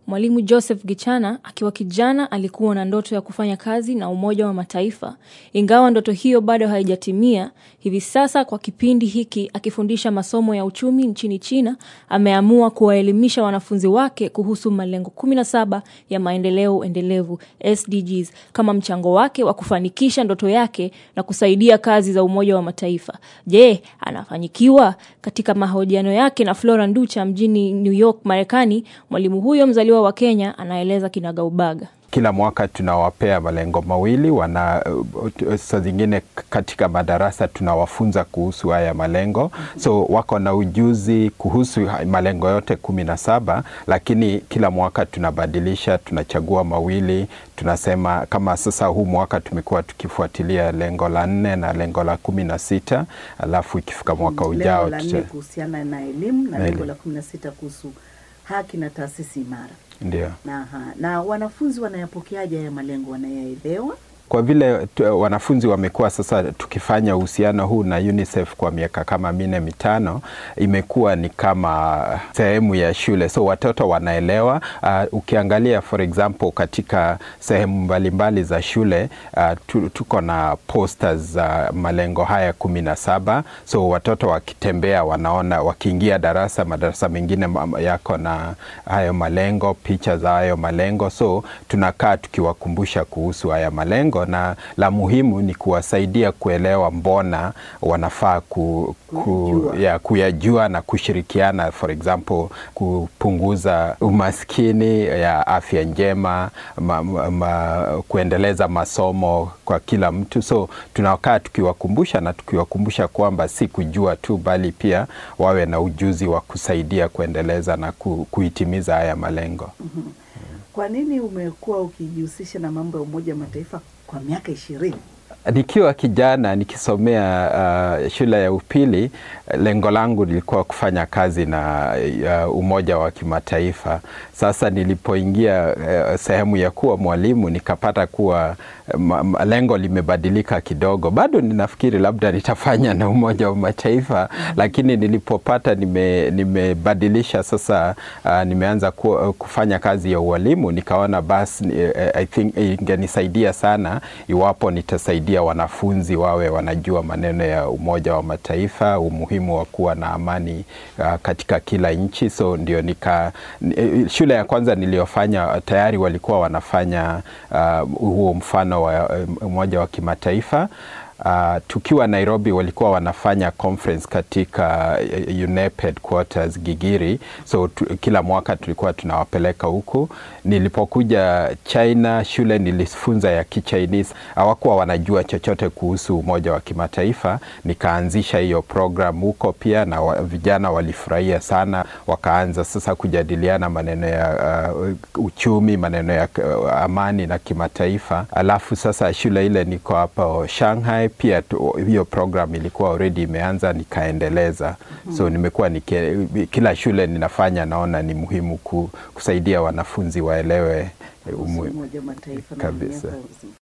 Mwalimu Joseph Gichana akiwa kijana alikuwa na ndoto ya kufanya kazi na Umoja wa Mataifa. Ingawa ndoto hiyo bado haijatimia, hivi sasa kwa kipindi hiki akifundisha masomo ya uchumi nchini China, ameamua kuwaelimisha wanafunzi wake kuhusu malengo 17 ya maendeleo endelevu SDGs kama mchango wake wa kufanikisha ndoto yake na kusaidia kazi za Umoja wa Mataifa. Je, anafanikiwa? Katika mahojiano yake na Flora Nducha mjini New York, Marekani, mwalimu huyo mzaliwa wa Kenya anaeleza kinagaubaga. Kila mwaka tunawapea malengo mawili wana saa zingine katika madarasa tunawafunza kuhusu haya malengo, so wako na ujuzi kuhusu malengo yote kumi na saba, lakini kila mwaka tunabadilisha, tunachagua mawili. Tunasema kama sasa huu mwaka tumekuwa tukifuatilia lengo la nne na lengo la kumi na sita alafu ikifika mwaka ujao lengo la nne kuhusiana na elimu na lengo la kumi na sita kuhusu haki na taasisi imara. Ndio. Na, na wanafunzi wanayapokeaje haya malengo, wanayaelewa? Kwa vile tu, wanafunzi wamekuwa sasa tukifanya uhusiano huu na UNICEF kwa miaka kama minne mitano, imekuwa ni kama sehemu ya shule, so watoto wanaelewa. Uh, ukiangalia for example katika sehemu mbalimbali za shule uh, tu, tuko na posters za uh, malengo haya kumi na saba, so watoto wakitembea wanaona, wakiingia darasa, madarasa mengine yako na hayo malengo, picha za hayo malengo, so tunakaa tukiwakumbusha kuhusu haya malengo na la muhimu ni kuwasaidia kuelewa mbona wanafaa ku, ku, ya, kuyajua na kushirikiana, for example kupunguza umaskini ya afya njema ma, ma, kuendeleza masomo kwa kila mtu. So tunakaa tukiwakumbusha na tukiwakumbusha kwamba si kujua tu, bali pia wawe na ujuzi wa kusaidia kuendeleza na ku, kuitimiza haya malengo. mm -hmm. Kwa nini umekuwa ukijihusisha na mambo ya Umoja wa Mataifa kwa miaka ishirini? Nikiwa kijana nikisomea uh, shule ya upili, lengo langu lilikuwa kufanya kazi na uh, Umoja wa Kimataifa. Sasa nilipoingia uh, sehemu ya kuwa mwalimu nikapata kuwa uh, lengo limebadilika kidogo. Bado ninafikiri labda nitafanya na Umoja wa Mataifa mm -hmm. Lakini nilipopata nimebadilisha, nime sasa uh, nimeanza ku, kufanya kazi ya ualimu, nikaona basi uh, I think ingenisaidia sana iwapo nitasaidia wanafunzi wawe wanajua maneno ya Umoja wa Mataifa, umuhimu wa kuwa na amani uh, katika kila nchi. So ndio nika shule ya kwanza niliyofanya tayari walikuwa wanafanya uh, huo mfano wa Umoja wa Kimataifa. Uh, tukiwa Nairobi walikuwa wanafanya conference katika UNEP headquarters Gigiri, so tu, kila mwaka tulikuwa tunawapeleka huku. Nilipokuja China, shule nilifunza ya Kichinese, hawakuwa wanajua chochote kuhusu Umoja wa Kimataifa. Nikaanzisha hiyo program huko pia, na wa, vijana walifurahia sana, wakaanza sasa kujadiliana maneno ya uh, uchumi, maneno ya uh, amani na kimataifa. Alafu sasa shule ile niko hapa Shanghai pia tu, hiyo program ilikuwa already imeanza nikaendeleza. mm -hmm. So nimekuwa nike, kila shule ninafanya, naona ni muhimu ku, kusaidia wanafunzi waelewe umuhimu kabisa.